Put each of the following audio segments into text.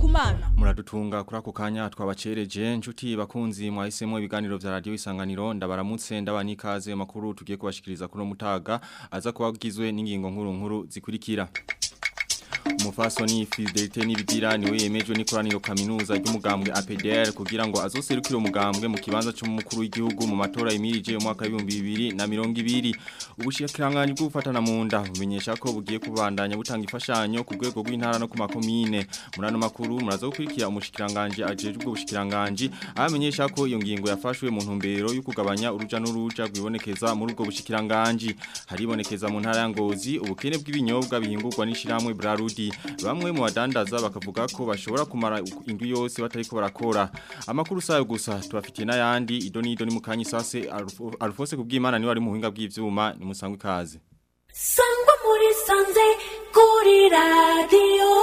kumana muradutunga kuri ako kanya twabacereje nshuti bakunzi mwahisemo ibiganiro vya radio isanganiro ndabaramutse ndabanikaze makuru tugiye kubashikiriza kuno mutaga aza kubagizwe n'ingingo nkuru nkuru zikurikira umufasoni Fidelite nibigira niwe yemejwe n'ikoraniro kaminuza ry'umugambwe APDR kugira ngo azoserukire umugambwe mu kibanza cyo mukuru w'igihugu mu matora yimirije mu mwaka wa 2020 ubushikiranganje bw'ufatana mu nda bumenyesha ko bugiye kubandanya butanga ifashanyo ku rwego rw'intara no ku makomine murano makuru muraza gukurikira umushikiranganje ajeje ubwo bushikiranganje amenyesha ko iyo ngingo yafashwe mu ntumbero yo kugabanya uruja n'uruja rwibonekeza muri ubwo bushikiranganje haribonekeza mu ntara ya Ngozi ubukene bw'ibinyobwa bihingurwa n'ishiramwe Brarudi bamwe mu badandaza bakavuga ko bashobora kumara indwi yose batariko barakora amakuru sayo gusa tubafitiye n'ayandi idoni idoni mu kanyi sase Alphonse kubwimana ni wari mu buhinga bw'ivyuma ni musangwe kaze sangwa muri sanze kuri radio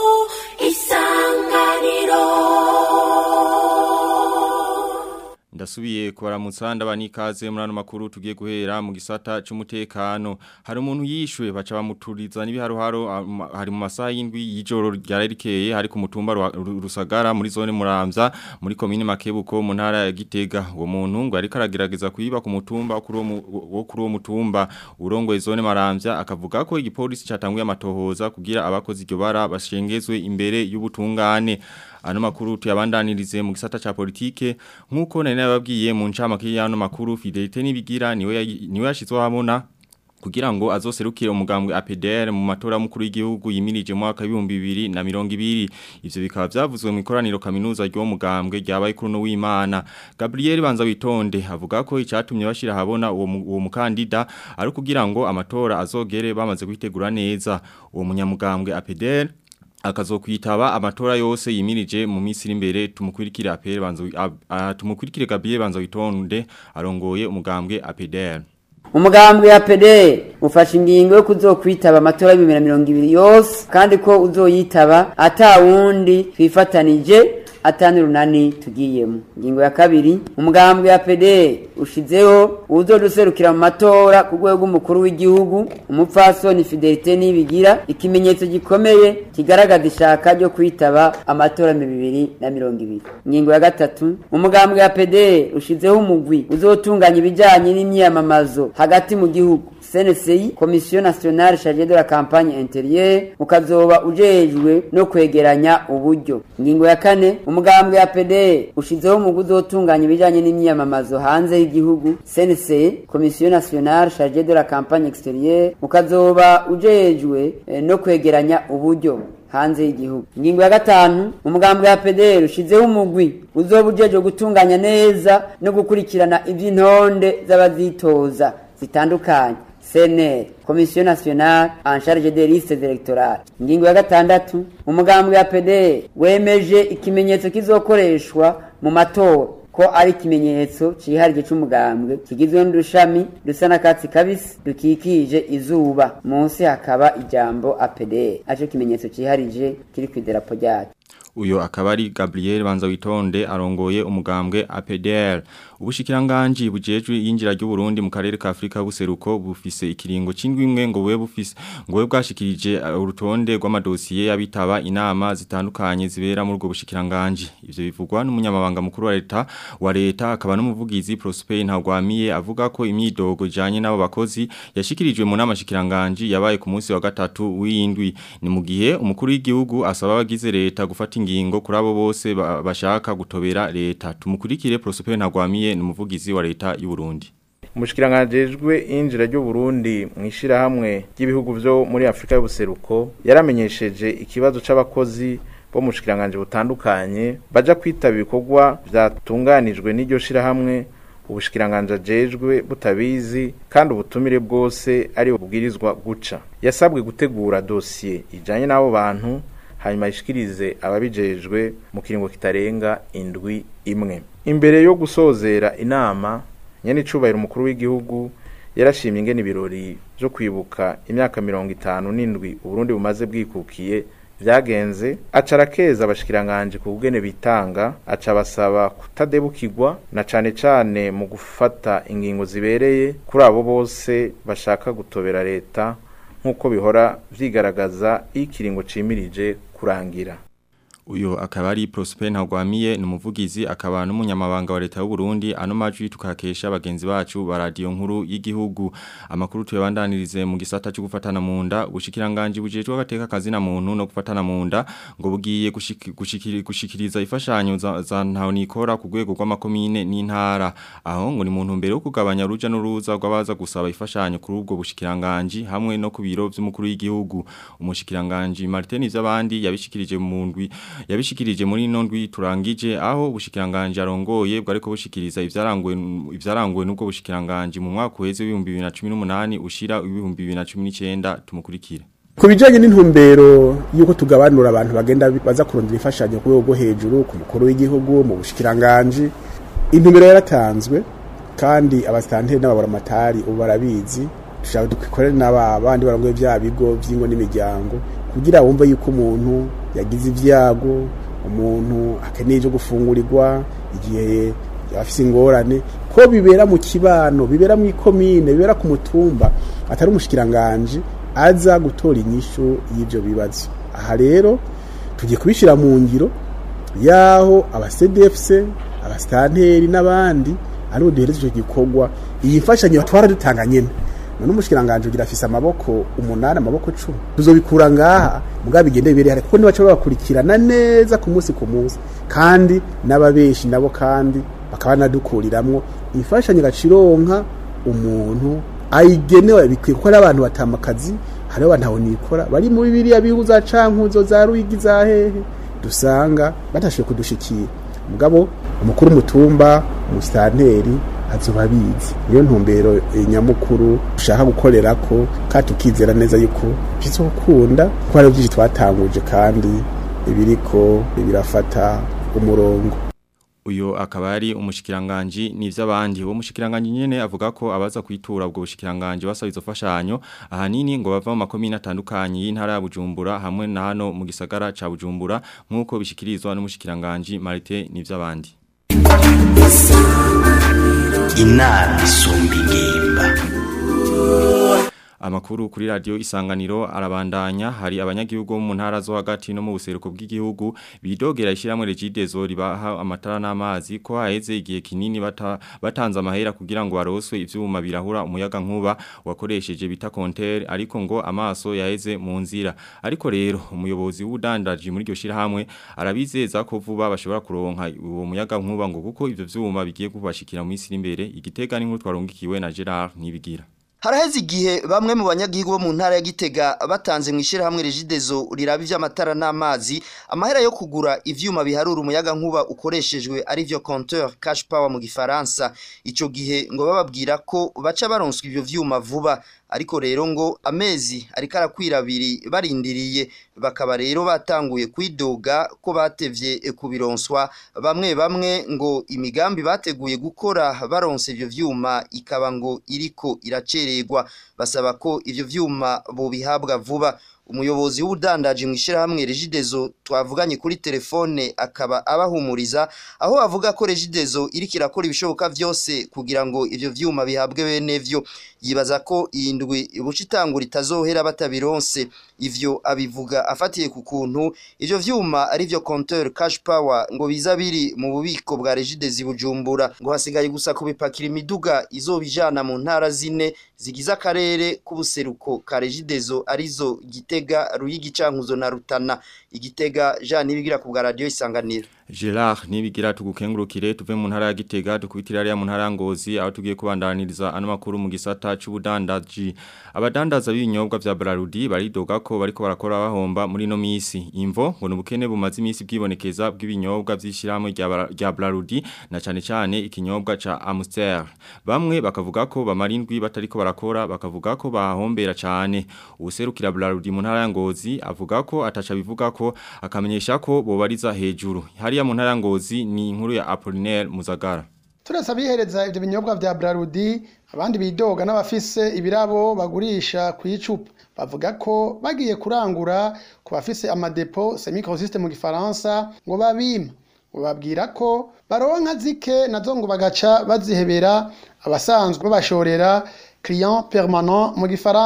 isanganiro Ndasubiye kubaramutsa ndabanikaze muri ano makuru tugiye guhera mu gisata cy'umutekano hari umuntu yishwe baca bamuturiza n'ibiharuharo hari mu masaha y'indwi y'ijoro ryarerekeye hari ku mutumba rusagara muri zone muramvya muri komine makebuko mu ntara ya Gitega uwo muntu ngo ari karagerageza kuyiba ku mutumba wo kuri uwo mutumba urongoye zone maramvya akavuga ko igipolisi catanguye amatohoza kugira abakoze iryo bara bashengezwe imbere y'ubutungane ano makuru tuyabandanirize mu gisata cha politike nkuko nari nababwiye mu ncamake y'ano makuru Fidelite nibigira niwe niwe yashizwe hamona kugira ngo azoserukire umugambwe APDR mu matora mukuru y'igihugu yimirije mu mwaka wa 2020 ivyo bikaba byavuzwe mu ikoraniro kaminuza ryo mugambwe ryabaye kuri no w'Imana Gabriel Banza witonde avuga ko icatumye bashira habona uwo uwo mukandida ari kugira ngo amatora azogere bamaze kwitegura neza uwo munyamugambwe APDR akazokwitaba amatora yose yimirije mu minsi imbere tumukurikire apere banzo tumukurikire Gabriel banzo witonde arongoye umugambwe APDR umugambwe ya PD ufashe ingingo yo kuzokwitaba amatora ya 2020 yose kandi ko uzoyitaba ata wundi twifatanije atani runani tugiyemo ingingo ya kabiri umugambwe ya PD ushizeho uzoduserukira mu matora ku rwego rw'umukuru w'igihugu umupfasoni Fidelite nibigira ikimenyetso gikomeye kigaragaza ishaka ryo kwitaba amatora mu bibiri na mirongo ibiri ingingo ya gatatu umugambwe ya PD ushizeho umugwi uzotunganya ibijyanye n'imyiyamamazo hagati mu gihugu CNCI Commission Nationale Chargée de la Campagne Intérieure ukazoba ujejwe no kwegeranya uburyo ingingo ya kane umugambwe ya PD ushizeho mu guzotunganya ibijanye n'imyamamazo hanze y'igihugu CNCI Commission Nationale Chargée de la Campagne Extérieure ukazoba ujejwe eh, no kwegeranya uburyo hanze y'igihugu ingingo ya gatanu umugambwe wa PDR ushizeho umugwi uzoba ujejwe gutunganya neza no gukurikirana ivy'intonde z'abazitoza zitandukanye CNR Commission Nationale en charge des listes électorales ingingo ya gatandatu umugambwe wa PD wemeje ikimenyetso kizokoreshwa mu matora ko ari ikimenyetso ciharije c'umugambwe kigizwe n'udushami dusa n'akatsi kabisi dukikije izuba munsi hakaba ijambo APD aco kimenyetso ciharije kiri kw'idarapo ryacu uyo akaba ari Gabriel Banza witonde arongoye umugambwe APDR ubushikiranganji bujejwe yinjira ry'u Burundi mu karere ka Afrika buseruko bufise ikiringo c'indwimwe ngo we bufise ngo we bwashikirije urutonde rw'amadosiye yabitaba inama zitandukanye zibera muri ubwo bushikiranganji ivyo bivugwa n'umunyamabanga mukuru wa leta wa leta akaba n'umuvugizi Prosper Ntagwamiye avuga ko imyidogo janye nabo bakozi yashikirijwe mu nama shikiranganji yabaye ku munsi wa gatatu w'indwi ni mu gihe umukuru w'igihugu asaba abagize leta gufata ingingo kuri abo bose bashaka gutobera leta tumukurikire Prosper Ntagwamiye ni umuvugizi wa leta y'u Burundi umushikirangajejwe injira ryo Burundi mwishira hamwe ry'ibihugu byo muri Afrika y'ubuseruko yaramenyesheje ikibazo c'abakozi bo mu shikiranganje butandukanye baja kwitaba ibikorwa byatunganijwe n'iryo shira hamwe ubushikiranganje ajejwe butabizi kandi ubutumire bwose ari bubwirizwa guca yasabwe gutegura dosiye ijanye n'abo bantu hanyuma ishikirize ababijejwe mu kiringo kitarenga indwi imwe imbere yo gusozera inama nyene icubahiro umukuru w'igihugu yarashimye ingene ibirori byo kwibuka imyaka mirongo itanu n'indwi uburundi bumaze bwikukiye vyagenze aca arakeza abashikiranganje ku bugene bitanga aca basaba kutadebukirwa na cane cane mu gufata ingingo zibereye kuri abo bose bashaka gutobera leta nk'uko bihora vyigaragaza iyo ikiringo cimirije kurangira Uyo akaba ari Prosper Ntagwamiye numuvugizi akaba n'umunyamabanga wa leta y'u Burundi ano majwi tukakesha bagenzi bacu ba radio nkuru y'igihugu amakuru tuyabandanirize mu gisata cyo gufatana mu nda ubushikiranganje bujejwe agateka kazi na muntu no gufatana mu nda ngo bugiye gushiki- gushikiri- gushikiriza ifashanyo za, za ntaho nikora ku rwego rw'amakomine n'intara aho ngo ni mu ntumbero yo kugabanya uruja n'uruza rw'abaza gusaba ifashanyo kuri ubwo bushikiranganje hamwe no ku biro vy'umukuru w'igihugu umushikiranganje Martin Ivyabandi yabishikirije mu ndwi yabishikirije muri ino ndwi turangije aho ubushikiranganje arongoye bwo ariko bushikiriza ivyaranguwe ivyaranguwe n'ubwo bushikiranganje mu mwaka uheze w'ibihumbi 2018 ushira w'ibihumbi 2019 tumukurikire ku bijyanye n'intumbero y'uko tugabanura abantu bagenda baza kurondera imfashanyo ku rwego rwo hejuru ku mukuru w'igihugu mu bushikiranganji intumbero yaratanzwe kandi abasitanteri n'ababuramatari ubu barabizi dushaka dukorere n'aba bandi barongoye bya bigo by'ingo n'imiryango kugira wumve yuko umuntu yagize ibyago umuntu akeneye ibyo gufungurirwa igihe yaba afite ingorane ko bibera mu kibano bibera mu ikomine bibera ku mutumba atari umushikiranganje aza gutora inyishu y'ibyo bibazo aha rero tugiye kubishyira mu ngiro y'aho abasedefuse abasitanteri n'abandi aribo duhereza icyo gikorwa iyi mfashanyo batwara dutanga nyine none umushikiranganje ugira afise amaboko umunani amaboko cumi tuzobikura ngaha mugabo bigende bibere hari kuko nibaca babakurikirana neza ku munsi ku munsi kandi n'ababeshi nabo kandi bakaba banadukuriramwo imfashanyo gacironka umuntu ayigenewe bikwiye kuko ari abantu batamakazi hariho abantu aho nikora bari muri biriya bihugu za cankuzo za ruyigi za hehe dusanga batashoboye kudushikira mugabo umukuru w'umutumba umusitanteri azoba abizi niyo ntumbero eh, nyamukuru dushaka gukorera ko kandi tukizera neza yuko bizokunda kuko hari byinshi twatanguje kandi ibiriko birafata umurongo uyo akaba ari umushikiranganje n'ivy'abandi uwo mushikiranganje nyene avuga ko abaza kwitura ubwo bushikiranganje basaba izo fashanyo ahanini ngo bava mu makomine atandukanye y'intara ya Bujumbura hamwe na hano mu gisagara ca Bujumbura nkuko bishikirizwa n'umushikiranganje Marite n'ivy'abandi inama isumba ingimba Amakuru kuri radio isanganiro arabandanya hari abanyagihugu bo mu ntara zo hagati no mu buseruko bw'igihugu bidogera ishiramwe regidezo ribaha amatara n'amazi ko haheze igihe kinini bata, batanze amahera kugira ngo baroswe ivyuma birahura umuyaga nkuba wakoresheje bita konter ariko ngo amaso yaheze mu nzira ariko rero umuyobozi w'udandaji muri iryo shirahamwe arabizeza ko vuba bashobora kuronka uwo muyaga nkuba ngo kuko ivyo vyuma bigiye kubashikira mu isi imbere igitega n'inkuru twarongikiwe na Gerard nibigira Haraheze igihe bamwe mu banyagihugu bo mu ntara ya Gitega batanze mu ishirahamwe Regidezo riraba ivy'amatara n'amazi amahera yo kugura ivyuma biharura umuyaga nkuba ukoreshejwe ari vyo compteur cash power mu gifaransa ico gihe ngo bababwira ko baca baronswa ivyo vyuma vuba ariko rero ngo amezi ariko arakwira abiri barindiriye bakaba rero batanguye kwidoga ko batevye kubironswa bamwe bamwe ngo imigambi bateguye gukora baronse ivyo vyuma ikaba ngo iriko iracererwa basaba ko ivyo vyuma bobihabwa vuba umuyobozi w'ubudandaji mu ishirahamwe Regidezo twavuganye kuri telefone akaba abahumuriza aho avuga ko Regidezo iriko irakora ibishoboka vyose kugira ngo ivyo vyuma bihabwe bene vyo yibaza ko iyi ndwi buca itangura itazohera batabironse ivyo abivuga afatiye ku kuntu ivyo vyuma ari vyo compteur cash power ngo biza biri mu bubiko bwa Regidezo i Bujumbura ngo hasigaye gusa kubipakira imiduga izobijana mu ntara zine zigize akarere k'ubuseruko ka Regidezo arizo Gitega Ruyigi Cankuzo na Rutana igitega Jean nibigira ku bwa radio isanganiro Gerard nibigira tugukengurukire tuve mu ntara ya Gitega dukubitira ari mu ntara ya Ngozi aho tugiye kubandaniriza ano makuru mu gisata c'ubudandaji abadandaza b'ibinyobwa vya Brarudi baridoga ko bariko barakora bahomba muri no misi imvo ngo nubukene bumaze imisi bwibonekeza bw'ibinyobwa vy'ishiramo rya Brarudi na cane cane ikinyobwa ca Amstel bamwe bakavuga ko bamarindwi batariko barakora bakavuga ko bahombera cane userukira Brarudi mu ntara ya Ngozi avuga ko ataca bivuga ko akamenyesha ko bobariza hejuru hariya mu ntara ya Ngozi ni inkuru ya Apollinaire Muzagara turasa abihereza ibyo binyobwa bya Brarudi abandi bidoga n'abafise ibirabo bagurisha ku icupa bavuga ko bagiye kurangura ku bafise amadepo semi-consiste mu gifaransa ngo babima ngo babwira ko baronka zike nazo ngo bagaca bazihebera abasanzwe babashorera client permanent mu gifaransa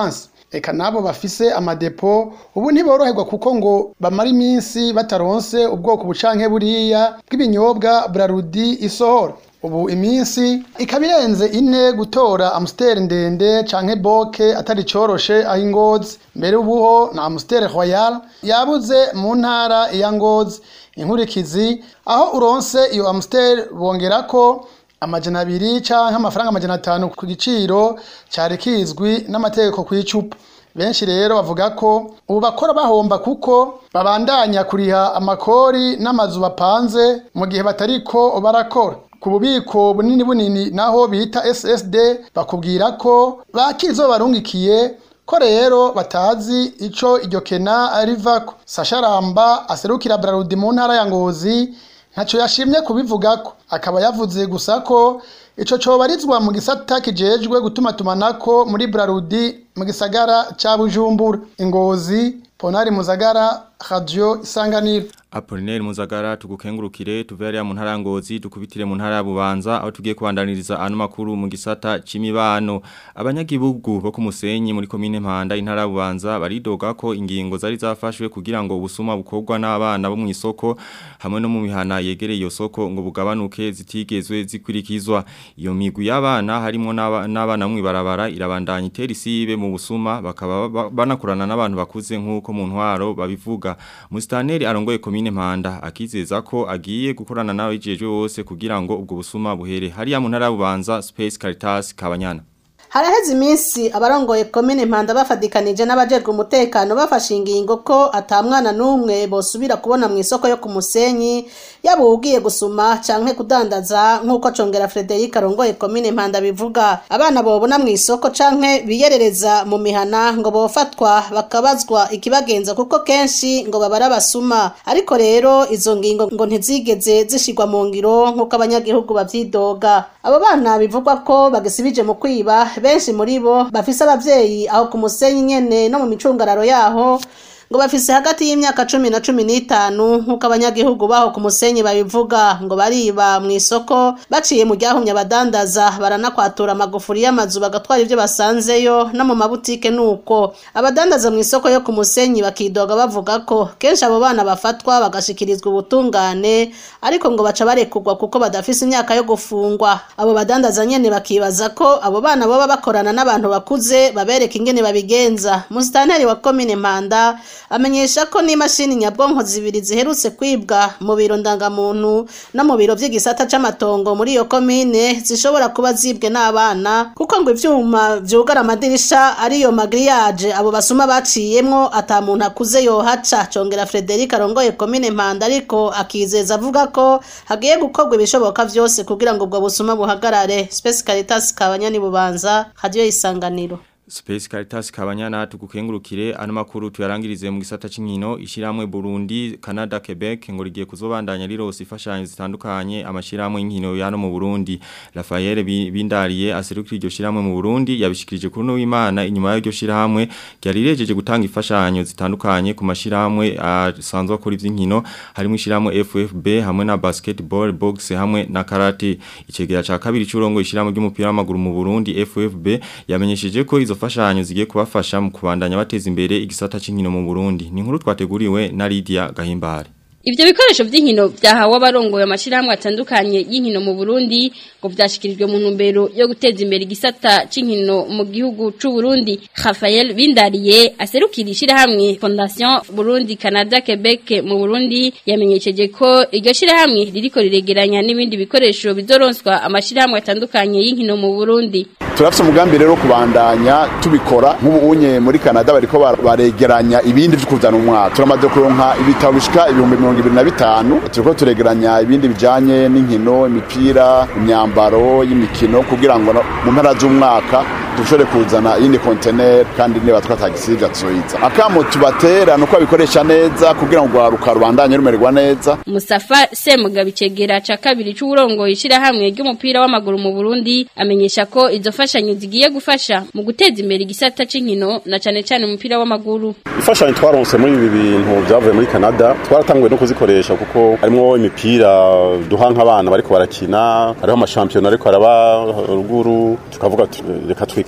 eka nabo bafise amadepo ubu ntiboroherwa kuko ngo bamara iminsi bataronse ubwoko bucanke buriya bw'ibinyobwa Brarudi isohora ubu iminsi ikaba irenze ine gutora amusiteri ndende canke boke atari coroshe aho ingozi mbere ubuho na amusiteri royal yabuze mu ntara ya ngozi inkurikizi aho uronse iyo amusiteri bongerako amajana abiri canke amafaranga amajana atanu ku giciro cari kizwi n'amategeko kw'icupa benshi rero bavuga ko ubu bakora bahomba kuko babandanya kuriha amakori n'amazu bapanze mu gihe batariko barakora ku bubiko bunini bunini naho bita SSD bakubwira ko bakizo barungikiye ko rero batazi ico iryo kena rivako Sasha Ramba aserukira Brarudi mu ntara ya Ngozi ntaco yashimye kubivugako akaba yavuze gusa ko ico cobarizwa mu gisata kijejwe gutuma tumanako muri Brarudi mu gisagara ca Bujumbura Ingozi Ponari Muzagara Radio Isanganiro Apollinaire Muzagara tugukengurukire tuve hariya mu ntara ya Ngozi dukubitire mu ntara ya Bubanza aho tugiye kubandaniriza ano makuru mu gisata c'imibano abanyagihugu bo ku Musenyi muri komine Mpanda intara ya Bubanza baridoga ko ingingo zari zafashwe kugira ngo ubusuma bukorwa n'abana bo mu isoko hamwe no mu mihana yegereye iyo soko ngo bugabanuke zitigezwe zikurikizwa iyo migwi y'abana harimo n'abana mu ibarabara irabandanya itera isibe mu busuma bakaba banakorana n'abantu bakuze nk'uko mu ntwaro babivuga Mustaneri arongoye komine Mpanda akizeza ko agiye gukorana nawe ijeje wose kugira ngo ubwo busuma buhere hariya mu ntara bubanza Space Caritas Kabanyana haraheze iminsi abarongoye komine mpanda bafadikanije n'abajejwe umutekano bafashe ingingo ko atamwana n'umwe bosubira kubona mu isoko yo ku musenyi yaba ugiye gusuma canke kudandaza nk'uko congera Frederic arongoye komine mpanda bivuga abana bobona mu isoko canke biyerereza mu mihana ngo bofatwa bakabazwa ikibagenza kuko kenshi ngo babara basuma ariko rero izo ngingo ngo ntizigeze zishigwa mu ngiro nk'uko abanyagihugu bavyidoga abo bana bivugwa ko bagisibije mu kwiba benshi muri bo bafise abavyeyi aho ku musenyi nyene no mu micungararo yaho ngo bafise hagati y'imyaka cumi na cumi n'itanu nk'uko abanyagihugu baho ku musenyi babivuga ngo bariba mu isoko baciye mu ryahumye abadandaza baranakwatura amagufuri y'amazu bagatwara ibyo basanzeyo no mu mabutike nuko abadandaza mu isoko yo ku musenyi bakidoga bavuga ko kenshi abo bana bafatwa bagashikirizwa ubutungane ariko ngo baca barekurwa kuko badafise imyaka yo gufungwa abo badandaza nyene bakibaza ko abo bana baba bakorana n'abantu bakuze babereka ingene babigenza musitanteri wa komine mpanda amenyesha ko n'imashini nyabwonko zibiri ziherutse kwibwa mu biro ndangamuntu no mu biro by'igisata c'amatongo muri iyo komine zishobora kuba zibwe n'abana kuko ngo ivyuma vyugara amadirisha ariyo magriyaje abo basuma baciyemwo ata muntu akuze yohaca congera Frederic arongoye komine Mpanda ariko akizeza avuga ko hagiye gukorwa ibishoboka vyose kugira ngo ubwo busuma buhagarare Space Caritas kabanyani bubanza radio isanganiro Space Caritas kabanyana tugukengurukire ano makuru tuyarangirize mu gisata c'inkino ishiramwe Burundi Canada Quebec ngo rigiye kuzobandanya rirose ifashanyo zitandukanye amashiramwe y'inkino yano mu Burundi Raphael Bindariye aserukira iryo shiramwe mu Burundi yabishikirije kuri no w'Imana inyuma y'iryo shiramwe ryari rirejeje gutanga ifashanyo zitandukanye ku mashiramwe asanzwe akora ivy'inkino harimo ishiramwe FFB hamwe na basketball box hamwe na karate icegera ca kabiri c'urongo ishiramwe ry'umupira w'amaguru mu Burundi FFB yamenyesheje ko izo fashanyo zigiye kubafasha mu kubandanya bateza imbere igisata c'inkino mu Burundi ni inkuru twateguriwe na Lydia Gahimbare Ivyo bikoresho vy'inkino vyahawe abarongoye amashirahamwe atandukanye y'inkino mu Burundi ngo vyashikirijwe mu ntumbero yo guteza imbere igisata c'inkino mu gihugu c'u Burundi Raphael Bindariye aserukira ishirahamwe Fondation Burundi Canada Quebec mu Burundi yamenyesheje ko iryo shirahamwe ririko riregeranya n'ibindi bikoresho bizoronswa amashirahamwe atandukanye y'inkino mu Burundi turafite umugambi rero kubandanya tubikora nk'ubu unye muri Canada bariko baregeranya ibindi vyo kuzana umwaka turamaze kuronka ibitabo bishika ibihumbi mirongo ibiri na bitanu turiko turegeranya ibindi bijanye n'inkino imipira imyambaro y'imikino kugira ngo mu mpera z'umwaka dushobore kuzana iyindi konteneri kandi niba twatagisivya tuzoyiza akamo tubatera nuko babikoresha neza kugira ngo rwaruka rubandanye rumererwa neza Mustafa Semugabi cegera ca kabiri c'urongoye ishirahamwe ry'umupira w'amaguru mu Burundi amenyesha ko izo fashanyo zigiye gufasha mu guteza imbere igisata c'inkino na cane cane umupira w'amaguru imfashanyo twaronse muri ibi bintu byavuye muri Canada twaratanguye no kuzikoresha kuko harimo imipira duha nk'abana bariko barakina hariho amashampiyona ariko araba ruguru tukavuga reka twikore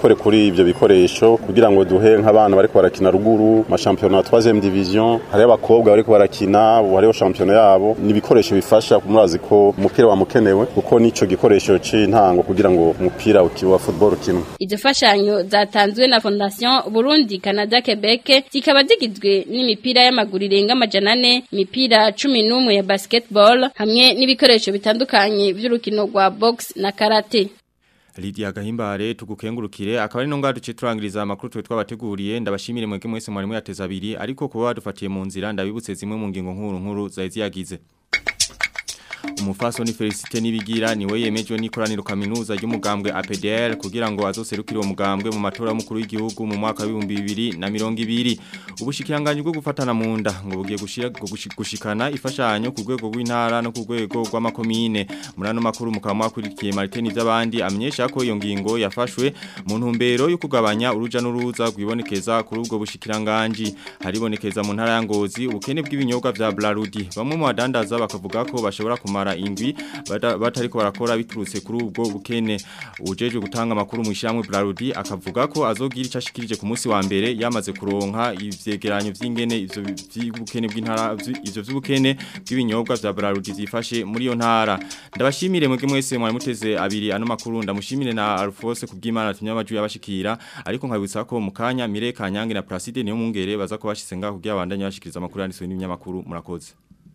nikore kuri ivyo bikoresho kugira ngo duhe nk'abana bariko barakina ruguru ma championnat 3e division hari abakobwa bariko barakina ubu hariho championnat yabo ni ibikoresho bifasha murazi ko umupira wamukenewe kuko nico gikoresho c'intango kugira ngo umupira wa football ukinwe Izo fashanyo zatanzwe na Fondation Burundi Canada Quebec zikaba zigizwe n'imipira y'amaguru irenga amajana ane imipira cumi n'umwe ya basketball hamwe n'ibikoresho bitandukanye vy'urukino rwa box na karate Lydia Gahimbare tugukengurukire akaba ari no ngadu citurangiriza amakuru twe twabateguriye ndabashimire mwege mwese mwari muyateza abiri ariko kuba badufatiye mu nzira ndabibutse zimwe mu ngingo nkuru nkuru zaizi yagize Umufaso ni Felicite nibigira niwe yemejwe n'ikoraniro kaminuza ry'umugambwe APDL kugira ngo azoserukire uwo mugambwe mu matora y'umukuru w'igihugu mu mwaka wa 2020 ubushikiranganje bwo gufatana mu nda ngo bugiye gushira gushikana ifashanyo ku rwego rw'intara no ku rwego rw'amakomine murano makuru mukaba mwakurikiye Martin ivy'abandi amenyesha ko iyo ngingo yafashwe mu ntumbero yo kugabanya uruja n'uruza rwibonekeza kuri ubwo bushikiranganje haribonekeza mu ntara ya Ngozi ubukene bw'ibinyobwa vya Blarudi bamwe mu badandaza bakavuga ko bashobora kumara indwi batariko barakora biturutse kuri ubwo bukene ujeje gutanga amakuru mu ishyamwe Blarudi akavuga ko azogira icashikirije ku munsi wa mbere yamaze kuronka ivyegeranyo vy'ingene ivyo vy'ubukene bw'intara ivyo vy'ubukene bw'ibinyobwa vya Blarudi zifashe muri yo ntara ndabashimire mwege mwese mwari muteze abiri ano makuru ndamushimire na Alphonse kubw'Imana tunyamaju yabashikira ariko nkabutsa ko mu kanya Mire Kanyange na Placide niyo mungere baza ko bashitse ngaho kugira abandanye bashikiriza amakuru yanditswe n'ibinyamakuru murakoze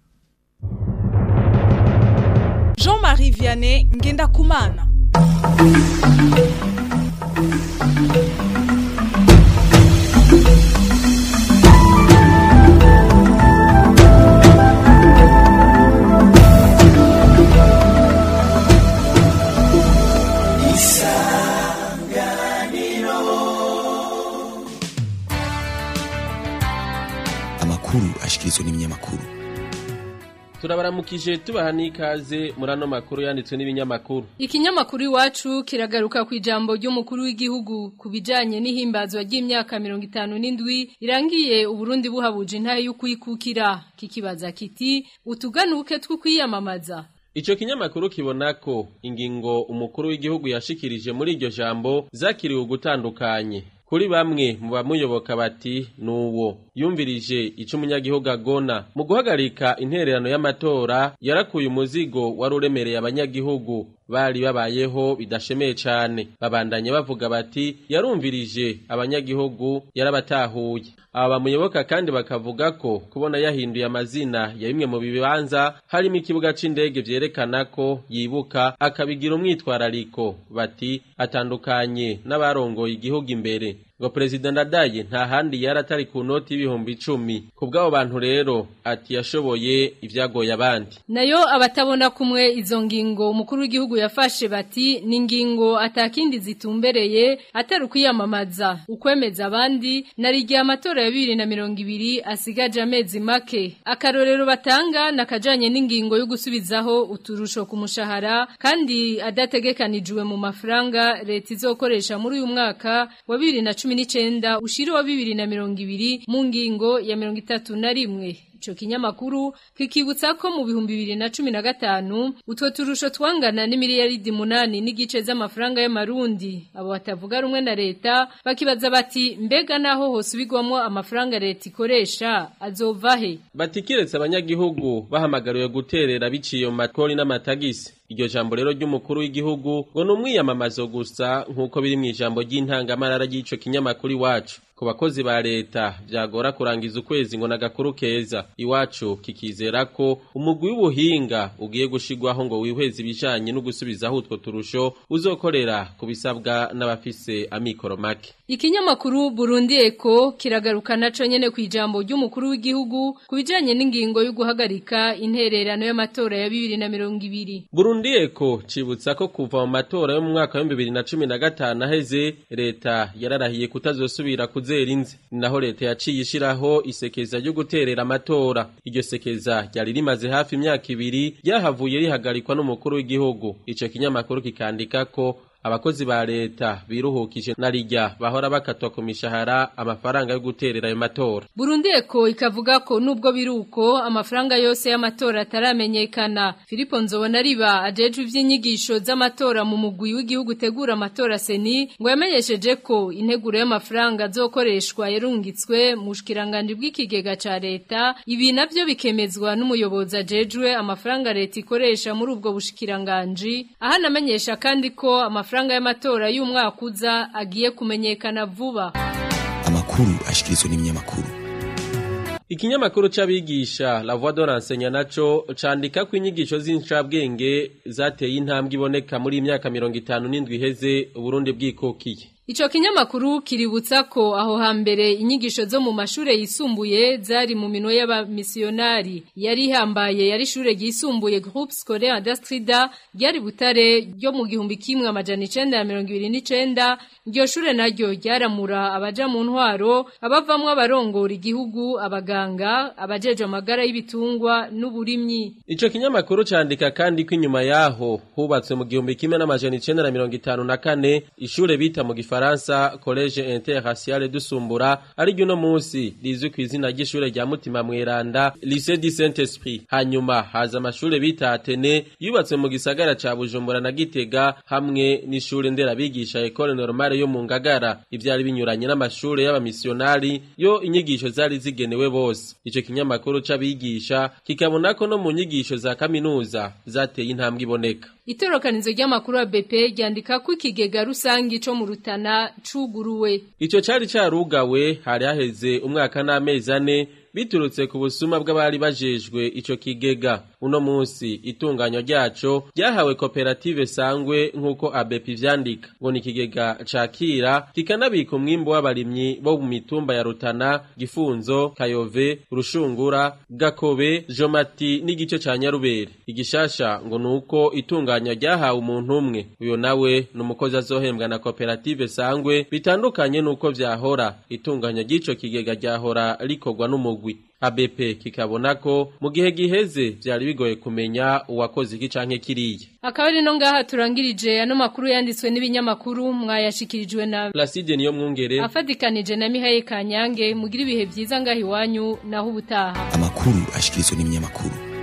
Jean-Marie Vianney ngenda kumana amakuru ashikirizwa n'ibinyamakuru turabaramukije tubaha n'ikaze muri ano makuru yanditswe n'ibinyamakuru Ikinyamakuru iwacu kiragaruka ku ijambo ry'umukuru w'igihugu ku bijanye n'ihimbazwa ry'imyaka 57 irangiye Uburundi buhabuje intaye y'ukwikukira kikibaza kiti utuganuke two kwiyamamaza Ico kinyamakuru kibona ko ingingo umukuru w'igihugu yashikirije muri iryo jambo zakiriwe gutandukanye kuri bamwe mu bamuyoboka bati nuwo yumvirije ico umunyagihugu agona mu guhagarika intererano y'amatora yarakuye umuzigo wari uremereye abanyagihugu bari babayeho bidashemeye cane babandanye bavuga bati yarumvirije abanyagihugu yarabatahuye aba bamuyoboka kandi bakavuga ko kubona yahinduye amazina ya bimwe mu bibanza harimo ikibuga c'indege vyerekana ko yibuka akabigira umwitwarariko bati atandukanye n'abarongoye igihugu imbere ngo perezida ndadaye nta handi yari atari ku noti y'ibihumbi icumi ku bw'abo bantu rero ati yashoboye ibyagoye abandi nayo abatabona kumwe izo ngingo umukuru w'igihugu yafashe bati ni ingingo atakindi zitumbereye atari ukwiyamamaza ukwemeza abandi nari igihe amatora ya bibiri na mirongo ibiri asigaje amezi make akarorero batanga nakajanye n'ingingo yo gusubizaho uturusho ku mushahara kandi adategekanijwe mu mafaranga leta izokoresha muri uyu mwaka wa bibiri na cumi n'icenda ushiri wa bibiri na mirongo ibiri mu ngingo ya mirongo itatu na rimwe Ico kinyamakuru kikibutsa ko mu bihumbi bibiri na cumi na gatanu utwo turusho twangana n'imiliyaridi munani n'igice z'amafaranga y'amarundi abo batavuga rumwe na leta bakibaza bati mbega naho hosubigwamo amafaranga leta ikoresha azova he bati kiretse abanyagihugu bahamagariwe guterera biciye mu makori n'amatagisi iryo jambo rero ry'umukuru w'igihugu ngo ni umwiyamamazo gusa nk'uko biri mu ijambo ry'intangamarara ry'ico kinyamakuru iwacu ku bakozi ba leta byagora kurangiza ukwezi ngo nagakuru keza iwacu kikizera ko umugwi w'ubuhinga ugiye gushigwaho ngo wihweze ibijanye no gusubizaho utwo turusho uzokorera ku bisabwa n'abafise amikoro make Ikinyamakuru Burundi Eko kiragaruka naco nyene ku ijambo ry'umukuru w'igihugu ku bijanye n'ingingo yo guhagarika intererano y'amatora ya 2020 Burundi Eko cibutsa ko kuva mu matora yo mu mwaka wa 2015 aheze leta yararahiye kutazosubira kuzera inzi naho leta yaciye ishiraho isekeza ryo guterera amatora iryo sekeza ryari rimaze hafi imyaka ibiri ryahavuye rihagarikwa n'umukuru w'igihugu ico kinyamakuru kikandika ko abakozi ba leta biruhukije na rijya bahora bakatwa ku mishahara amafaranga yo guterera ayo matora Burundi eko ikavuga ko nubwo biruko amafaranga yose y'amatora ataramenyekana Filipo Nzobona riba ajejwe ivy'inyigisho z'amatora mu mugwi w'igihugu tegura amatora seni ngo yamenyesheje ko integuro y'amafaranga azokoreshwa yarungitswe mu bushikiranganje bw'ikigega ca leta ibi navyo bikemezwa n'umuyobozi ajejwe amafaranga leta ikoresha muri ubwo bushikiranganje aha namenyesha kandi ko amafaranga y'amatora y'umwaka uza agiye kumenyekana vuba amakuru ashikirizwa n'ibinyamakuru Ikinyamakuru c'abigisha La Voix de l'enseignant naco candika ko inyigisho z'incabwenge zateye intambwe iboneka muri imyaka 57 iheze Burundi bwikokiye. Ico kinyamakuru kiributsa ko aho hambere inyigisho zo mu mashure yisumbuye zari mu minwe y'abamisiyonari yari hambaye yari shure ryisumbuye Groupe Scolaire d'Astrida ryari butare ryo mu gihumbi kimwe amajana 929 iryo shure naryo ryaramura abaja mu ntwaro abavamwe abarongora igihugu abaganga abajeje amagara y'ibitungwa n'uburimyi Ico kinyamakuru candika kandi ko inyuma yaho hubatswe mu gihumbi kimwe n'amajana 954 ishure bita mu Gifaransa Collège Interracial dusumbura ari ryo no munsi rizwi ku izina ry'ishure rya Mutima Mweranda Lycée du Saint-Esprit hanyuma haza amashure bita Atene yubatswe mu gisagara ca Bujumbura na Gitega hamwe n'ishure nderabigisha École Normale yo mu Ngagara ivyari binyuranye n'amashure y'abamissionari yo inyigisho zari zigenewe bose ico kinyamakuru c'abigisha kikabona ko no mu nyigisho za kaminuza zateye intambwe iboneka Itorokanizo ry'amakuru ya BP ryandika ko ikigega rusangi co mu Rutana cuguruwe. Ico cari carugawe hari haheze umwaka n'amezi ane biturutse ku busuma bw'abari bajejwe ico kigega uno munsi itunganywa ryaco ryahawe koperative sangwe nk'uko ABP vyandika ngo ni ikigega cakira kikanabika umwimbu w'abarimyi bo mu mitumba ya Rutana Gifunzo Kayove Rushungura Gakobe Jomati n'igice ca Nyarubere igishasha ngo nuko itunganywa ryahawe umuntu umwe uyo nawe numukozi azohembwa na koperative sangwe bitandukanye nuko vyahora itunganywa ry'ico kigega ryahora rikorwa n'umugwi ABP kikabona ko mu gihe giheze vyari bigoye kumenya uwakoze iki canke kiriya Akaba ari no ngaha turangirije ano makuru yanditswe n'ibinyamakuru mwayashikirijwe na Placide niyo mwungere afadikanije na Mihaye Kanyange mugira ibihe vyiza ngaha iwanyu naho ubutaha amakuru ashikirizwa n'ibinyamakuru